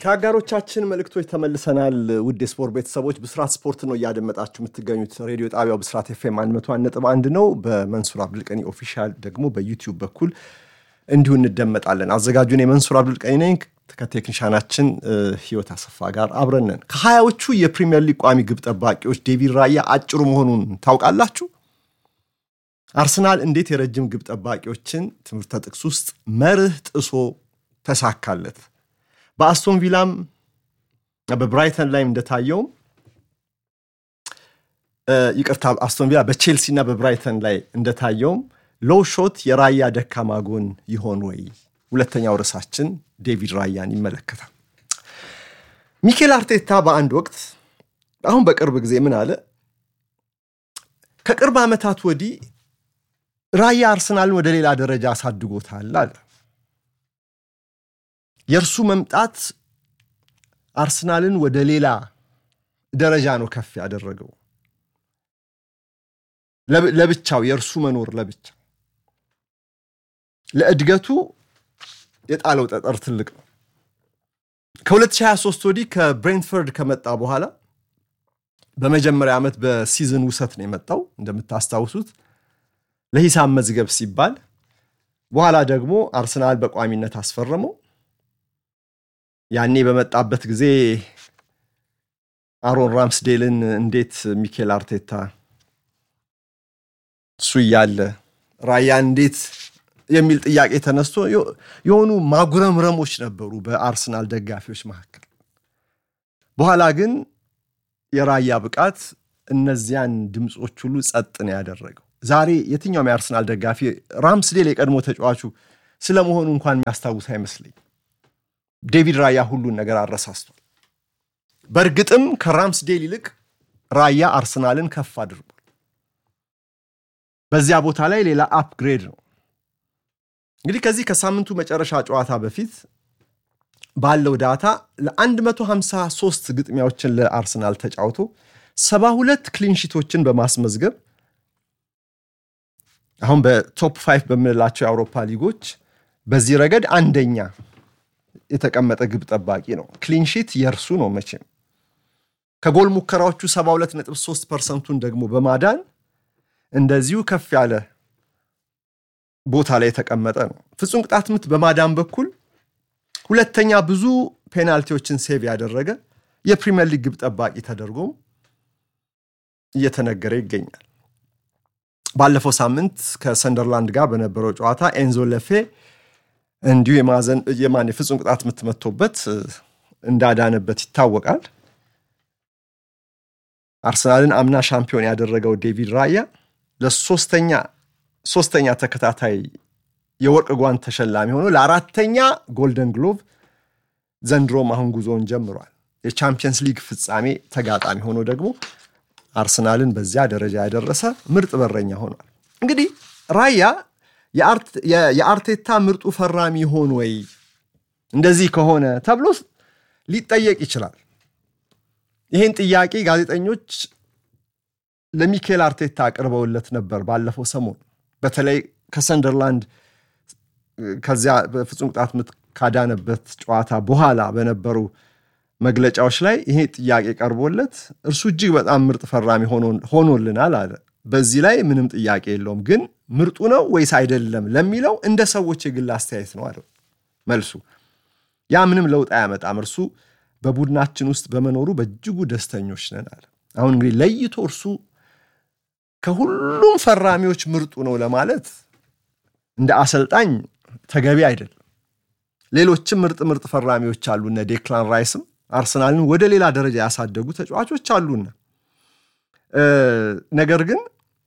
ከአጋሮቻችን መልእክቶች ተመልሰናል። ውድ የስፖርት ቤተሰቦች ብስራት ስፖርት ነው እያደመጣችሁ የምትገኙት። ሬዲዮ ጣቢያው ብስራት ኤፍኤም 101.1 ነው። በመንሱር አብዱልቀኒ ኦፊሻል ደግሞ በዩቲዩብ በኩል እንዲሁ እንደመጣለን። አዘጋጁን የመንሱር አብዱልቀኒ ነኝ። ከቴክኒሻናችን ህይወት አሰፋ ጋር አብረነን ከሀያዎቹ የፕሪሚየር ሊግ ቋሚ ግብ ጠባቂዎች ዴቪድ ራያ አጭሩ መሆኑን ታውቃላችሁ? አርሰናል እንዴት የረጅም ግብ ጠባቂዎችን ትምህርተ ጥቅስ ውስጥ መርህ ጥሶ ተሳካለት? በአስቶን ቪላም በብራይተን ላይም እንደታየውም ይቅርታ፣ አስቶን ቪላ በቼልሲ እና በብራይተን ላይ እንደታየውም ሎው ሾት የራያ ደካማ ጎን ይሆን ወይ? ሁለተኛው ርዕሳችን ዴቪድ ራያን ይመለከታል። ሚኬል አርቴታ በአንድ ወቅት አሁን በቅርብ ጊዜ ምን አለ? ከቅርብ ዓመታት ወዲህ ራያ አርሰናልን ወደ ሌላ ደረጃ አሳድጎታል አለ። የእርሱ መምጣት አርሰናልን ወደ ሌላ ደረጃ ነው ከፍ ያደረገው። ለብቻው የእርሱ መኖር ለብቻ ለእድገቱ የጣለው ጠጠር ትልቅ ነው። ከ2023 ወዲህ ከብሬንትፈርድ ከመጣ በኋላ በመጀመሪያ ዓመት በሲዝን ውሰት ነው የመጣው እንደምታስታውሱት ለሂሳብ መዝገብ ሲባል፣ በኋላ ደግሞ አርሰናል በቋሚነት አስፈረመው። ያኔ በመጣበት ጊዜ አሮን ራምስዴልን እንዴት ሚኬል አርቴታ እሱ እያለ ራያ እንዴት የሚል ጥያቄ ተነስቶ የሆኑ ማጉረምረሞች ነበሩ በአርሰናል ደጋፊዎች መካከል። በኋላ ግን የራያ ብቃት እነዚያን ድምፆች ሁሉ ጸጥ ነው ያደረገው። ዛሬ የትኛውም የአርሰናል ደጋፊ ራምስዴል የቀድሞ ተጫዋቹ ስለመሆኑ እንኳን የሚያስታውስ አይመስለኝ። ዴቪድ ራያ ሁሉን ነገር አረሳስቷል። በእርግጥም ከራምስዴል ይልቅ ራያ አርሰናልን ከፍ አድርጓል። በዚያ ቦታ ላይ ሌላ አፕግሬድ ነው። እንግዲህ ከዚህ ከሳምንቱ መጨረሻ ጨዋታ በፊት ባለው ዳታ ለ153 ግጥሚያዎችን ለአርሰናል ተጫውቶ 72 ክሊንሺቶችን በማስመዝገብ አሁን በቶፕ ፋይቭ በምንላቸው የአውሮፓ ሊጎች በዚህ ረገድ አንደኛ የተቀመጠ ግብ ጠባቂ ነው። ክሊንሺት የእርሱ ነው። መቼም ከጎል ሙከራዎቹ 72.3 ፐርሰንቱን ደግሞ በማዳን እንደዚሁ ከፍ ያለ ቦታ ላይ የተቀመጠ ነው። ፍጹም ቅጣት ምት በማዳን በኩል ሁለተኛ ብዙ ፔናልቲዎችን ሴቭ ያደረገ የፕሪሚየር ሊግ ግብ ጠባቂ ተደርጎም እየተነገረ ይገኛል። ባለፈው ሳምንት ከሰንደርላንድ ጋር በነበረው ጨዋታ ኤንዞ ለፌ እንዲሁ የማዘን የማን የፍጹም ቅጣት ምት መቶበት እንዳዳነበት ይታወቃል። አርሰናልን አምና ሻምፒዮን ያደረገው ዴቪድ ራያ ለሶስተኛ ሶስተኛ ተከታታይ የወርቅ ጓንት ተሸላሚ ሆኖ ለአራተኛ ጎልደን ግሎቭ ዘንድሮም አሁን ጉዞውን ጀምሯል። የቻምፒየንስ ሊግ ፍጻሜ ተጋጣሚ ሆኖ ደግሞ አርሰናልን በዚያ ደረጃ ያደረሰ ምርጥ በረኛ ሆኗል። እንግዲህ ራያ የአርቴታ ምርጡ ፈራሚ ይሆን ወይ እንደዚህ ከሆነ ተብሎ ሊጠየቅ ይችላል። ይህን ጥያቄ ጋዜጠኞች ለሚኬል አርቴታ አቅርበውለት ነበር ባለፈው ሰሞን በተለይ ከሰንደርላንድ ከዚያ በፍጹም ቅጣት ምት ካዳነበት ጨዋታ በኋላ በነበሩ መግለጫዎች ላይ ይሄ ጥያቄ ቀርቦለት እርሱ እጅግ በጣም ምርጥ ፈራሚ ሆኖልናል አለ። በዚህ ላይ ምንም ጥያቄ የለውም። ግን ምርጡ ነው ወይስ አይደለም ለሚለው እንደ ሰዎች የግል አስተያየት ነው አለ መልሱ። ያ ምንም ለውጥ አያመጣም። እርሱ በቡድናችን ውስጥ በመኖሩ በእጅጉ ደስተኞች ነን አለ። አሁን እንግዲህ ለይቶ እርሱ ከሁሉም ፈራሚዎች ምርጡ ነው ለማለት እንደ አሰልጣኝ ተገቢ አይደለም። ሌሎችም ምርጥ ምርጥ ፈራሚዎች አሉ። እነ ዴክላን ራይስም አርሰናልን ወደ ሌላ ደረጃ ያሳደጉ ተጫዋቾች አሉና ነገር ግን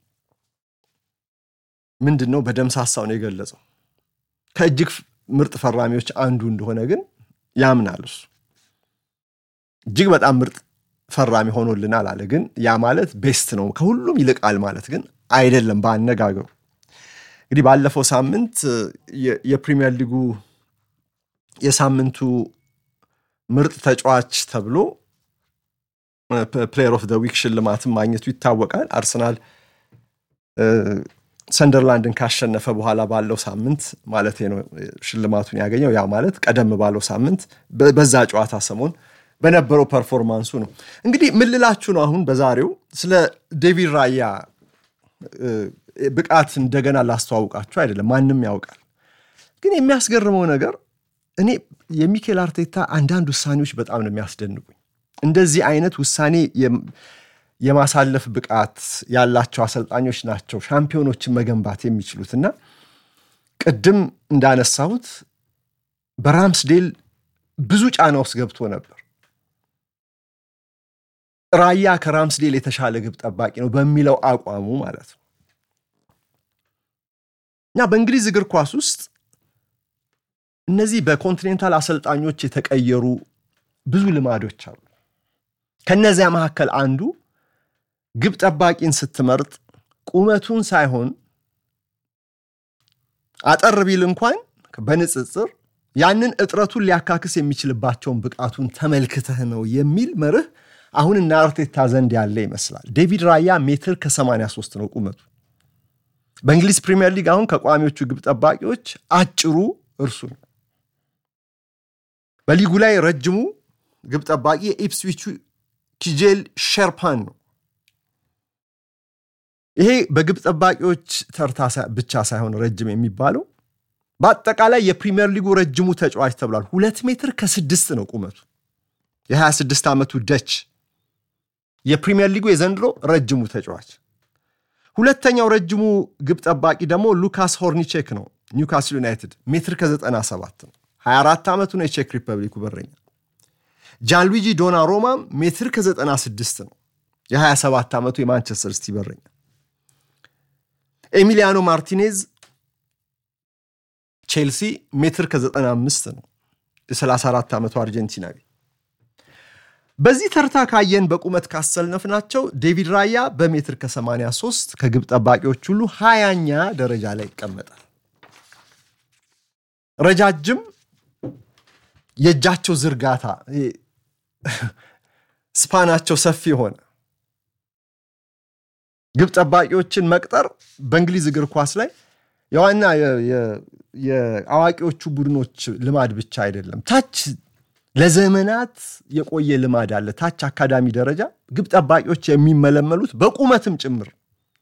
ምንድን ነው በደምሳሳው ነው የገለጸው። ከእጅግ ምርጥ ፈራሚዎች አንዱ እንደሆነ ግን ያምናል። እሱ እጅግ በጣም ምርጥ ፈራሚ ሆኖልናል አለ። ግን ያ ማለት ቤስት ነው ከሁሉም ይልቃል ማለት ግን አይደለም በአነጋገሩ። እንግዲህ ባለፈው ሳምንት የፕሪሚየር ሊጉ የሳምንቱ ምርጥ ተጫዋች ተብሎ ፕሌየር ኦፍ ደ ዊክ ሽልማትን ማግኘቱ ይታወቃል። አርሰናል ሰንደርላንድን ካሸነፈ በኋላ ባለው ሳምንት ማለት ነው ሽልማቱን ያገኘው። ያ ማለት ቀደም ባለው ሳምንት በዛ ጨዋታ ሰሞን በነበረው ፐርፎርማንሱ ነው። እንግዲህ ምን ልላችሁ ነው አሁን በዛሬው ስለ ዴቪድ ራያ ብቃት እንደገና ላስተዋውቃችሁ አይደለም፣ ማንም ያውቃል። ግን የሚያስገርመው ነገር እኔ የሚኬል አርቴታ አንዳንድ ውሳኔዎች በጣም ነው የሚያስደንቁኝ። እንደዚህ አይነት ውሳኔ የማሳለፍ ብቃት ያላቸው አሰልጣኞች ናቸው ሻምፒዮኖችን መገንባት የሚችሉት እና ቅድም እንዳነሳሁት በራምስዴል ብዙ ጫና ውስጥ ገብቶ ነበር። ራያ ከራምስዴል የተሻለ ግብ ጠባቂ ነው በሚለው አቋሙ ማለት ነው እና በእንግሊዝ እግር ኳስ ውስጥ እነዚህ በኮንቲኔንታል አሰልጣኞች የተቀየሩ ብዙ ልማዶች አሉ። ከነዚያ መካከል አንዱ ግብ ጠባቂን ስትመርጥ ቁመቱን ሳይሆን አጠር ቢል እንኳን በንጽጽር ያንን እጥረቱን ሊያካክስ የሚችልባቸውን ብቃቱን ተመልክተህ ነው የሚል መርህ አሁን እነ አርቴታ ዘንድ ያለ ይመስላል። ዴቪድ ራያ ሜትር ከ83 ነው ቁመቱ። በእንግሊዝ ፕሪምየር ሊግ አሁን ከቋሚዎቹ ግብ ጠባቂዎች አጭሩ እርሱ ነው። በሊጉ ላይ ረጅሙ ግብ ጠባቂ የኢፕስዊቹ ኪጄል ሸርፓን ነው። ይሄ በግብ ጠባቂዎች ተርታ ብቻ ሳይሆን ረጅም የሚባለው በአጠቃላይ የፕሪምየር ሊጉ ረጅሙ ተጫዋች ተብሏል። ሁለት ሜትር ከስድስት ነው ቁመቱ። የ26 ዓመቱ ደች የፕሪምየር ሊጉ የዘንድሮ ረጅሙ ተጫዋች። ሁለተኛው ረጅሙ ግብ ጠባቂ ደግሞ ሉካስ ሆርኒቼክ ነው። ኒውካስል ዩናይትድ ሜትር ከ97 ነው። 24 ዓመቱ ነው። የቼክ ሪፐብሊኩ በረኛ። ጃንሉጂ ዶና ሮማም ሜትር ከ96 ነው። የ27 ዓመቱ የማንቸስተር ሲቲ በረኛ። ኤሚሊያኖ ማርቲኔዝ ቼልሲ ሜትር ከ95 ነው። የ34 ዓመቱ አርጀንቲናዊ። በዚህ ተርታ ካየን በቁመት ካሰልነፍናቸው ዴቪድ ራያ በሜትር ከ83 ከግብ ጠባቂዎች ሁሉ ሀያኛ ደረጃ ላይ ይቀመጣል። ረጃጅም የእጃቸው ዝርጋታ ስፓናቸው ሰፊ ሆነ ግብ ጠባቂዎችን መቅጠር በእንግሊዝ እግር ኳስ ላይ የዋና የአዋቂዎቹ ቡድኖች ልማድ ብቻ አይደለም። ታች ለዘመናት የቆየ ልማድ አለ። ታች አካዳሚ ደረጃ ግብ ጠባቂዎች የሚመለመሉት በቁመትም ጭምር።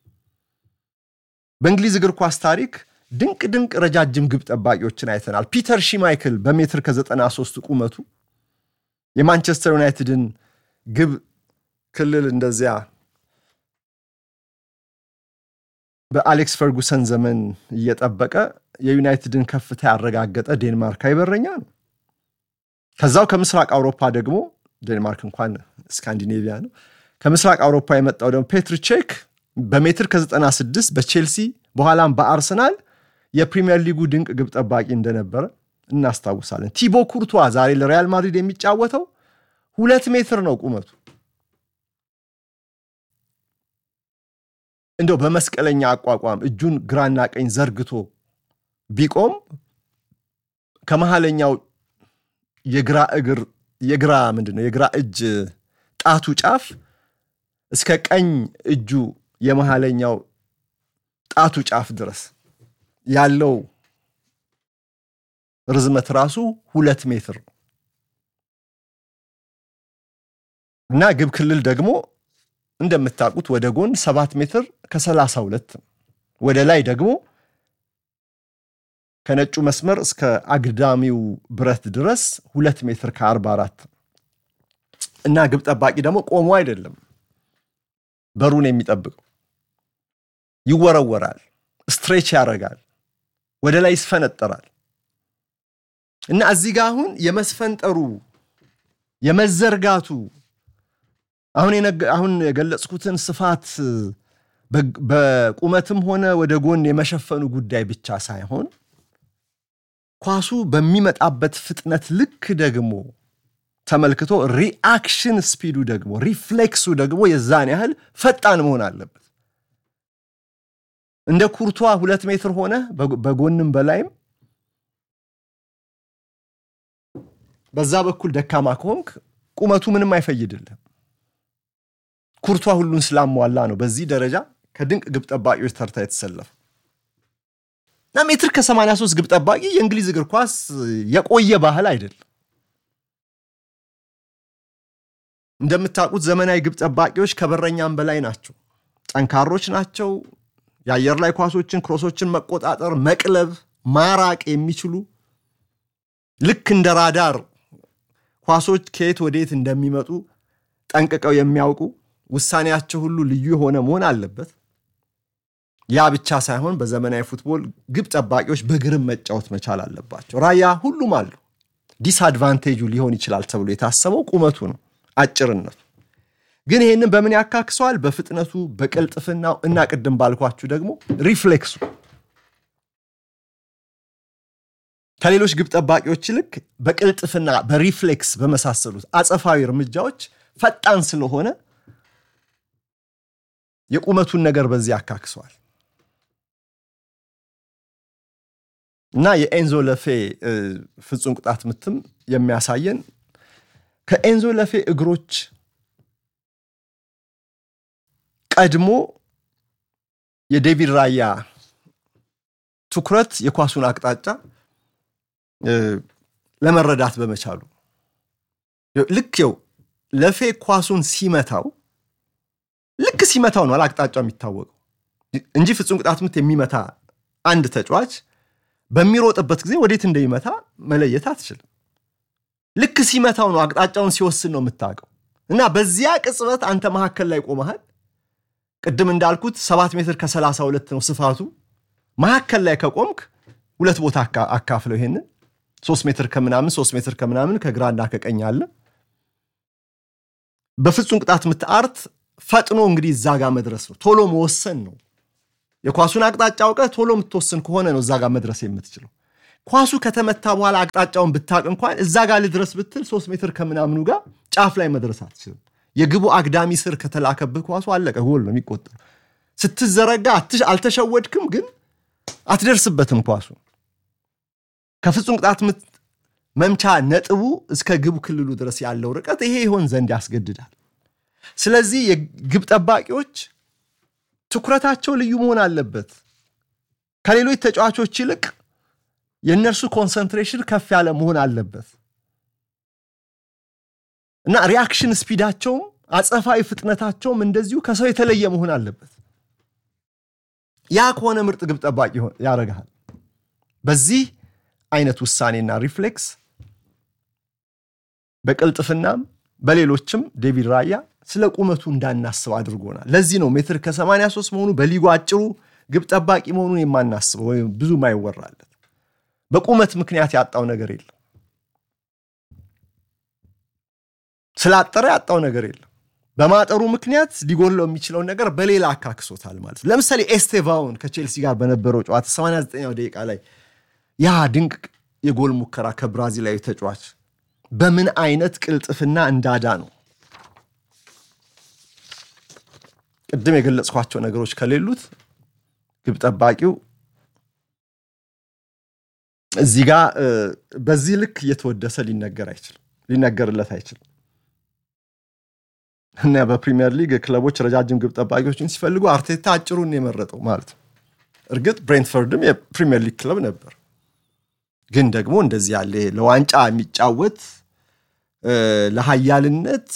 በእንግሊዝ እግር ኳስ ታሪክ ድንቅ ድንቅ ረጃጅም ግብ ጠባቂዎችን አይተናል። ፒተር ሺማይክል በሜትር ከ93 ቁመቱ የማንቸስተር ዩናይትድን ግብ ክልል እንደዚያ በአሌክስ ፈርጉሰን ዘመን እየጠበቀ የዩናይትድን ከፍታ ያረጋገጠ ዴንማርካዊ በረኛ ነው። ከዛው ከምስራቅ አውሮፓ ደግሞ ዴንማርክ እንኳን ስካንዲኔቪያ ነው። ከምስራቅ አውሮፓ የመጣው ደግሞ ፔትር ቼክ በሜትር ከ96 በቼልሲ በኋላም በአርሰናል የፕሪሚየር ሊጉ ድንቅ ግብ ጠባቂ እንደነበረ እናስታውሳለን። ቲቦ ኩርቷ ዛሬ ለሪያል ማድሪድ የሚጫወተው ሁለት ሜትር ነው ቁመቱ። እንደው በመስቀለኛ አቋቋም እጁን ግራና ቀኝ ዘርግቶ ቢቆም ከመሃለኛው የግራ እግር የግራ ምንድን ነው የግራ እጅ ጣቱ ጫፍ እስከ ቀኝ እጁ የመሃለኛው ጣቱ ጫፍ ድረስ ያለው ርዝመት ራሱ ሁለት ሜትር ነው እና ግብ ክልል ደግሞ እንደምታውቁት ወደ ጎን ሰባት ሜትር ከሰላሳ ሁለት ወደ ላይ ደግሞ ከነጩ መስመር እስከ አግዳሚው ብረት ድረስ ሁለት ሜትር ከአርባ አራት እና ግብ ጠባቂ ደግሞ ቆሞ አይደለም በሩን የሚጠብቀው ይወረወራል፣ ስትሬች ያደርጋል፣ ወደ ላይ ይስፈነጠራል እና እዚህ ጋር አሁን የመስፈንጠሩ የመዘርጋቱ አሁን የገለጽኩትን ስፋት በቁመትም ሆነ ወደ ጎን የመሸፈኑ ጉዳይ ብቻ ሳይሆን ኳሱ በሚመጣበት ፍጥነት ልክ ደግሞ ተመልክቶ ሪአክሽን ስፒዱ ደግሞ ሪፍሌክሱ ደግሞ የዛን ያህል ፈጣን መሆን አለበት። እንደ ኩርቷ ሁለት ሜትር ሆነ በጎንም በላይም በዛ በኩል ደካማ ከሆንክ ቁመቱ ምንም አይፈይድልህም። ኩርቷ ሁሉን ስላሟላ ነው በዚህ ደረጃ ከድንቅ ግብ ጠባቂዎች ተርታ የተሰለፈ። እና ሜትር ከ83 ግብ ጠባቂ የእንግሊዝ እግር ኳስ የቆየ ባህል አይደለም። እንደምታውቁት ዘመናዊ ግብ ጠባቂዎች ከበረኛም በላይ ናቸው። ጠንካሮች ናቸው። የአየር ላይ ኳሶችን፣ ክሮሶችን መቆጣጠር፣ መቅለብ፣ ማራቅ የሚችሉ ልክ እንደ ራዳር ኳሶች ከየት ወዴት እንደሚመጡ ጠንቅቀው የሚያውቁ ውሳኔያቸው ሁሉ ልዩ የሆነ መሆን አለበት። ያ ብቻ ሳይሆን በዘመናዊ ፉትቦል ግብ ጠባቂዎች በግርም መጫወት መቻል አለባቸው። ራያ ሁሉም አሉ። ዲስአድቫንቴጁ ሊሆን ይችላል ተብሎ የታሰበው ቁመቱ ነው፣ አጭርነቱ። ግን ይህንን በምን ያካክሰዋል? በፍጥነቱ፣ በቅልጥፍናው እና ቅድም ባልኳችሁ ደግሞ ሪፍሌክሱ ከሌሎች ግብ ጠባቂዎች ይልቅ በቅልጥፍና በሪፍሌክስ በመሳሰሉት አጸፋዊ እርምጃዎች ፈጣን ስለሆነ የቁመቱን ነገር በዚህ ያካክሰዋል እና የኤንዞ ለፌ ፍጹም ቅጣት ምትም የሚያሳየን ከኤንዞ ለፌ እግሮች ቀድሞ የዴቪድ ራያ ትኩረት የኳሱን አቅጣጫ ለመረዳት በመቻሉ ልክ ው ለፌ ኳሱን ሲመታው ልክ ሲመታው ነው አቅጣጫው የሚታወቀው እንጂ ፍጹም ቅጣት ምት የሚመታ አንድ ተጫዋች በሚሮጥበት ጊዜ ወዴት እንደሚመታ መለየት አትችልም። ልክ ሲመታው ነው አቅጣጫውን ሲወስን ነው የምታውቀው። እና በዚያ ቅጽበት አንተ መካከል ላይ ቆመሃል። ቅድም እንዳልኩት ሰባት ሜትር ከሰላሳ ሁለት ነው ስፋቱ። መካከል ላይ ከቆምክ ሁለት ቦታ አካፍለው ይሄንን ሶስት ሜትር ከምናምን ሶስት ሜትር ከምናምን ከግራና ከቀኝ አለ። በፍጹም ቅጣት ምት አርት ፈጥኖ እንግዲህ እዛ ጋር መድረስ ነው፣ ቶሎ መወሰን ነው። የኳሱን አቅጣጫ አውቀህ ቶሎ የምትወስን ከሆነ ነው እዛ ጋር መድረስ የምትችለው። ኳሱ ከተመታ በኋላ አቅጣጫውን ብታቅ እንኳን እዛ ጋር ልድረስ ብትል ሶስት ሜትር ከምናምኑ ጋር ጫፍ ላይ መድረስ አትችልም። የግቡ አግዳሚ ስር ከተላከብህ ኳሱ አለቀ፣ ጎል ነው የሚቆጠር። ስትዘረጋ አልተሸወድክም፣ ግን አትደርስበትም ኳሱ ከፍጹም ቅጣት ምት መምቻ ነጥቡ እስከ ግብ ክልሉ ድረስ ያለው ርቀት ይሄ ይሆን ዘንድ ያስገድዳል። ስለዚህ የግብ ጠባቂዎች ትኩረታቸው ልዩ መሆን አለበት። ከሌሎች ተጫዋቾች ይልቅ የእነርሱ ኮንሰንትሬሽን ከፍ ያለ መሆን አለበት እና ሪያክሽን ስፒዳቸውም አጸፋዊ ፍጥነታቸውም እንደዚሁ ከሰው የተለየ መሆን አለበት። ያ ከሆነ ምርጥ ግብ ጠባቂ ያደርግሃል። በዚህ አይነት ውሳኔና ሪፍሌክስ በቅልጥፍናም በሌሎችም ዴቪድ ራያ ስለ ቁመቱ እንዳናስብ አድርጎናል። ለዚህ ነው ሜትር ከ83 መሆኑ በሊጉ አጭሩ ግብ ጠባቂ መሆኑን የማናስበው ወይም ብዙ ማይወራለት። በቁመት ምክንያት ያጣው ነገር የለም። ስላጠረ ያጣው ነገር የለም። በማጠሩ ምክንያት ሊጎለው የሚችለውን ነገር በሌላ አካክሶታል ማለት ነው። ለምሳሌ ኤስቴቫውን ከቼልሲ ጋር በነበረው ጨዋታ 89ኛው ደቂቃ ላይ ያ ድንቅ የጎል ሙከራ ከብራዚላዊ ተጫዋች በምን አይነት ቅልጥፍና እንዳዳ ነው። ቅድም የገለጽኳቸው ነገሮች ከሌሉት ግብ ጠባቂው እዚህ ጋር በዚህ ልክ እየተወደሰ ሊነገር አይችልም ሊነገርለት አይችልም። እና በፕሪሚየር ሊግ ክለቦች ረጃጅም ግብ ጠባቂዎችን ሲፈልጉ አርቴታ አጭሩን የመረጠው ማለት ነው። እርግጥ ብሬንትፈርድም የፕሪሚየር ሊግ ክለብ ነበር ግን ደግሞ እንደዚህ ያለ ለዋንጫ የሚጫወት ለሀያልነት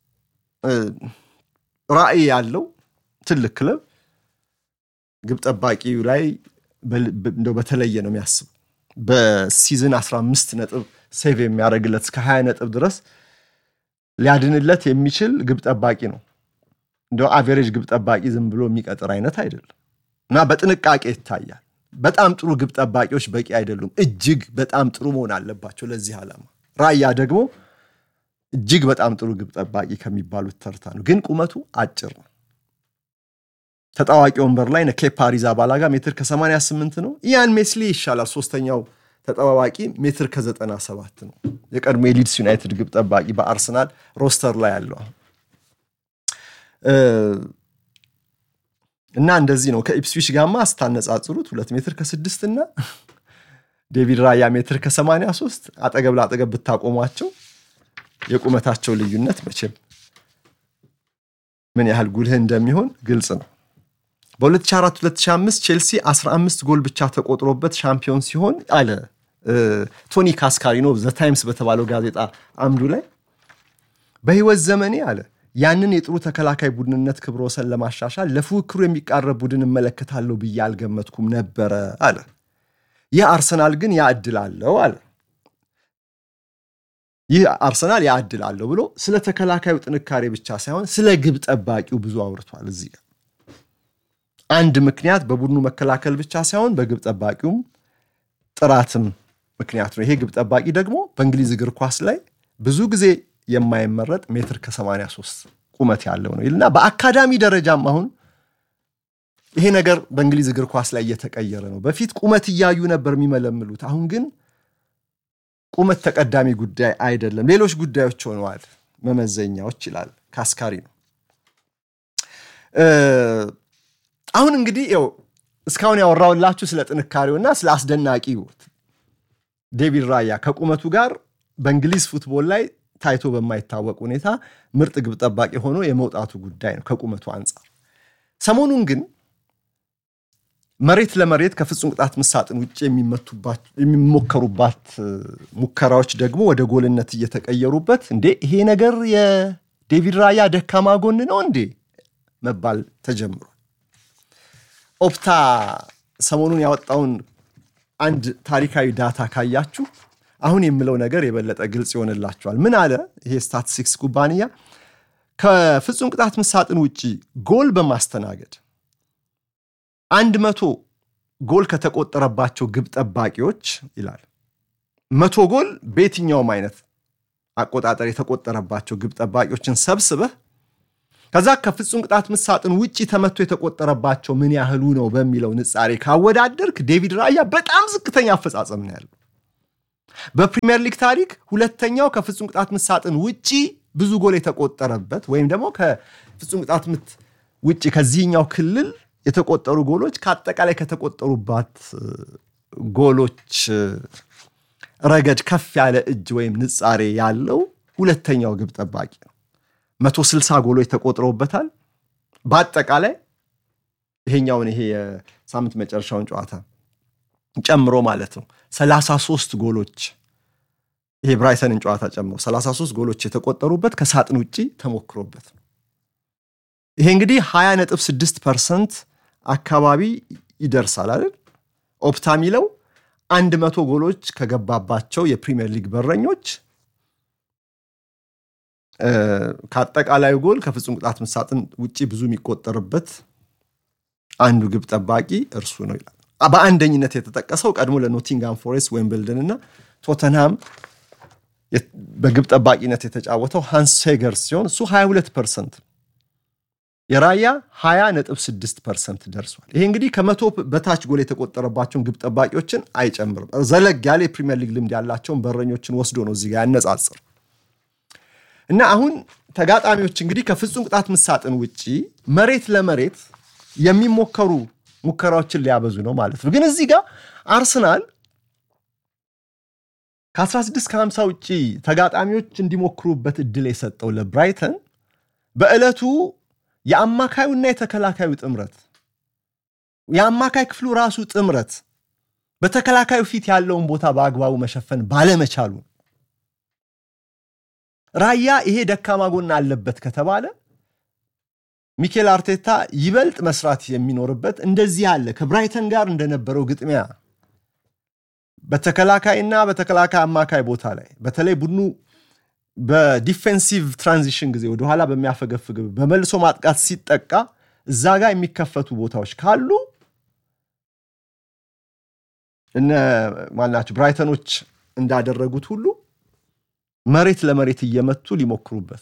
ራዕይ ያለው ትልቅ ክለብ ግብ ጠባቂው ላይ እንደው በተለየ ነው የሚያስበው። በሲዝን 15 ነጥብ ሴቭ የሚያደርግለት እስከ 20 ነጥብ ድረስ ሊያድንለት የሚችል ግብ ጠባቂ ነው። እንደው አቬሬጅ ግብ ጠባቂ ዝም ብሎ የሚቀጥር አይነት አይደለም እና በጥንቃቄ ይታያል። በጣም ጥሩ ግብ ጠባቂዎች በቂ አይደሉም። እጅግ በጣም ጥሩ መሆን አለባቸው ለዚህ ዓላማ። ራያ ደግሞ እጅግ በጣም ጥሩ ግብ ጠባቂ ከሚባሉት ተርታ ነው፣ ግን ቁመቱ አጭር ነው። ተጣዋቂ ወንበር ላይ ኬፓ አሪዛባላጋ ሜትር ከ88 ነው። ኢያን ሜስሊ ይሻላል። ሶስተኛው ተጠባባቂ ሜትር ከ97 ነው። የቀድሞ የሊድስ ዩናይትድ ግብ ጠባቂ በአርሰናል ሮስተር ላይ ያለው እና እንደዚህ ነው። ከኢፕስዊች ጋማ ስታነጻጽሩት ሁለት ሜትር ከስድስት እና ዴቪድ ራያ ሜትር ከ83 አጠገብ ለአጠገብ ብታቆሟቸው የቁመታቸው ልዩነት መቼም ምን ያህል ጉልህ እንደሚሆን ግልጽ ነው። በ2004-2005 ቼልሲ 15 ጎል ብቻ ተቆጥሮበት ሻምፒዮን ሲሆን አለ ቶኒ ካስካሪኖ ዘ ታይምስ በተባለው ጋዜጣ አምዱ ላይ በህይወት ዘመኔ አለ ያንን የጥሩ ተከላካይ ቡድንነት ክብረ ወሰን ለማሻሻል ለፉክክሩ የሚቃረብ ቡድን እመለከታለሁ ብዬ አልገመትኩም ነበረ አለ። ይህ አርሰናል ግን ያ እድል አለው አለ። ይህ አርሰናል ያ እድል አለው ብሎ ስለ ተከላካዩ ጥንካሬ ብቻ ሳይሆን ስለ ግብ ጠባቂው ብዙ አውርቷል። እዚህ ጋር አንድ ምክንያት በቡድኑ መከላከል ብቻ ሳይሆን በግብ ጠባቂውም ጥራትም ምክንያት ነው። ይሄ ግብ ጠባቂ ደግሞ በእንግሊዝ እግር ኳስ ላይ ብዙ ጊዜ የማይመረጥ ሜትር ከ83 ቁመት ያለው ነው ይልና በአካዳሚ ደረጃም አሁን ይሄ ነገር በእንግሊዝ እግር ኳስ ላይ እየተቀየረ ነው። በፊት ቁመት እያዩ ነበር የሚመለምሉት። አሁን ግን ቁመት ተቀዳሚ ጉዳይ አይደለም፣ ሌሎች ጉዳዮች ሆነዋል መመዘኛዎች ይላል ካስካሪ ነው። አሁን እንግዲህ ው እስካሁን ያወራውላችሁ ስለ ጥንካሬውና ስለ አስደናቂ ዴቪድ ራያ ከቁመቱ ጋር በእንግሊዝ ፉትቦል ላይ ታይቶ በማይታወቅ ሁኔታ ምርጥ ግብ ጠባቂ ሆኖ የመውጣቱ ጉዳይ ነው ከቁመቱ አንጻር። ሰሞኑን ግን መሬት ለመሬት ከፍጹም ቅጣት ምሳጥን ውጭ የሚሞከሩባት ሙከራዎች ደግሞ ወደ ጎልነት እየተቀየሩበት እንዴ ይሄ ነገር የዴቪድ ራያ ደካማ ጎን ነው እንዴ መባል ተጀምሯል። ኦፕታ ሰሞኑን ያወጣውን አንድ ታሪካዊ ዳታ ካያችሁ አሁን የምለው ነገር የበለጠ ግልጽ ይሆንላችኋል። ምን አለ ይሄ ስታቲስቲክስ ኩባንያ ከፍጹም ቅጣት ምሳጥን ውጭ ጎል በማስተናገድ አንድ መቶ ጎል ከተቆጠረባቸው ግብ ጠባቂዎች ይላል መቶ ጎል በየትኛውም አይነት አቆጣጠር የተቆጠረባቸው ግብ ጠባቂዎችን ሰብስበህ ከዛ ከፍጹም ቅጣት ምሳጥን ውጭ ተመቶ የተቆጠረባቸው ምን ያህሉ ነው በሚለው ንጻሬ ካወዳደርክ ዴቪድ ራያ በጣም ዝቅተኛ አፈጻጸም ነው ያለው። በፕሪሚየር ሊግ ታሪክ ሁለተኛው ከፍጹም ቅጣት ምሳጥን ውጪ ብዙ ጎል የተቆጠረበት ወይም ደግሞ ከፍጹም ቅጣት ምት ውጭ ከዚህኛው ክልል የተቆጠሩ ጎሎች ከአጠቃላይ ከተቆጠሩባት ጎሎች ረገድ ከፍ ያለ እጅ ወይም ንጻሬ ያለው ሁለተኛው ግብ ጠባቂ ነው። መቶ ስልሳ ጎሎች ተቆጥረውበታል። በአጠቃላይ ይሄኛውን ይሄ የሳምንት መጨረሻውን ጨዋታ ጨምሮ ማለት ነው 33 ጎሎች ይሄ ብራይተንን ጨዋታ ጨምሮ 33 ጎሎች የተቆጠሩበት ከሳጥን ውጭ ተሞክሮበት ነው። ይሄ እንግዲህ 20.6 ፐርሰንት አካባቢ ይደርሳል አይደል? ኦፕታ ሚለው 100 ጎሎች ከገባባቸው የፕሪሚየር ሊግ በረኞች ከአጠቃላዩ ጎል ከፍጹም ቅጣት ምሳጥን ውጭ ብዙ የሚቆጠርበት አንዱ ግብ ጠባቂ እርሱ ነው ይላል። በአንደኝነት የተጠቀሰው ቀድሞ ለኖቲንጋም ፎሬስት ዌምብልደን እና ቶተንሃም በግብ ጠባቂነት የተጫወተው ሃንስ ሴገርስ ሲሆን እሱ 22 ፐርሰንት የራያ 20.6 ፐርሰንት ደርሷል። ይሄ እንግዲህ ከመቶ በታች ጎል የተቆጠረባቸውን ግብ ጠባቂዎችን አይጨምርም። ዘለግ ያለ የፕሪሚየር ሊግ ልምድ ያላቸውን በረኞችን ወስዶ ነው እዚህ ጋር ያነጻጽር እና አሁን ተጋጣሚዎች እንግዲህ ከፍጹም ቅጣት ምሳጥን ውጭ መሬት ለመሬት የሚሞከሩ ሙከራዎችን ሊያበዙ ነው ማለት ነው። ግን እዚህ ጋር አርሰናል ከ16 ከ50 ውጭ ተጋጣሚዎች እንዲሞክሩበት እድል የሰጠው ለብራይተን በዕለቱ የአማካዩና የተከላካዩ ጥምረት የአማካይ ክፍሉ ራሱ ጥምረት በተከላካዩ ፊት ያለውን ቦታ በአግባቡ መሸፈን ባለመቻሉ ራያ ይሄ ደካማ ጎን አለበት ከተባለ ሚኬል አርቴታ ይበልጥ መስራት የሚኖርበት እንደዚህ ያለ ከብራይተን ጋር እንደነበረው ግጥሚያ በተከላካይና በተከላካይ አማካይ ቦታ ላይ በተለይ ቡድኑ በዲፌንሲቭ ትራንዚሽን ጊዜ ወደኋላ በሚያፈገፍግ በመልሶ ማጥቃት ሲጠቃ እዛ ጋር የሚከፈቱ ቦታዎች ካሉ እነ ማናቸው ብራይተኖች እንዳደረጉት ሁሉ መሬት ለመሬት እየመቱ ሊሞክሩበት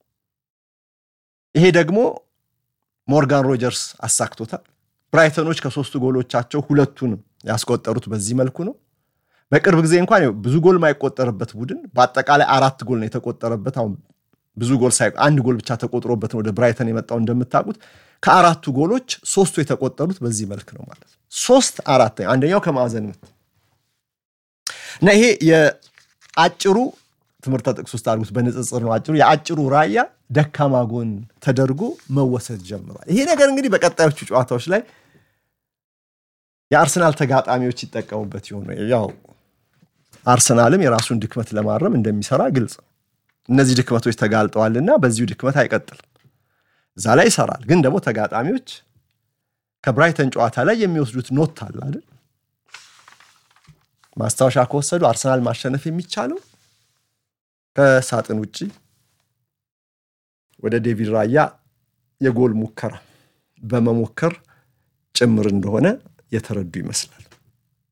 ይሄ ደግሞ ሞርጋን ሮጀርስ አሳክቶታል። ብራይተኖች ከሶስቱ ጎሎቻቸው ሁለቱንም ያስቆጠሩት በዚህ መልኩ ነው። በቅርብ ጊዜ እንኳን ብዙ ጎል ማይቆጠርበት ቡድን በአጠቃላይ አራት ጎል ነው የተቆጠረበት። አሁን ብዙ ጎል ሳይ አንድ ጎል ብቻ ተቆጥሮበት ነው ወደ ብራይተን የመጣው እንደምታውቁት። ከአራቱ ጎሎች ሶስቱ የተቆጠሩት በዚህ መልክ ነው ማለት ነው። ሶስት አራት፣ አንደኛው ከማዕዘን ምት እና ይሄ የአጭሩ ትምህርተ ጥቅስ ውስጥ አድርጉት። በንጽጽር ነው አጭሩ የአጭሩ ራያ ደካማ ጎን ተደርጎ መወሰድ ጀምሯል። ይሄ ነገር እንግዲህ በቀጣዮቹ ጨዋታዎች ላይ የአርሰናል ተጋጣሚዎች ይጠቀሙበት ይሆን? ያው አርሰናልም የራሱን ድክመት ለማረም እንደሚሰራ ግልጽ ነው። እነዚህ ድክመቶች ተጋልጠዋልና በዚሁ ድክመት አይቀጥልም። እዛ ላይ ይሰራል። ግን ደግሞ ተጋጣሚዎች ከብራይተን ጨዋታ ላይ የሚወስዱት ኖት አለ አይደል? ማስታወሻ ከወሰዱ አርሰናል ማሸነፍ የሚቻለው ከሳጥን ውጭ ወደ ዴቪድ ራያ የጎል ሙከራ በመሞከር ጭምር እንደሆነ የተረዱ ይመስላል።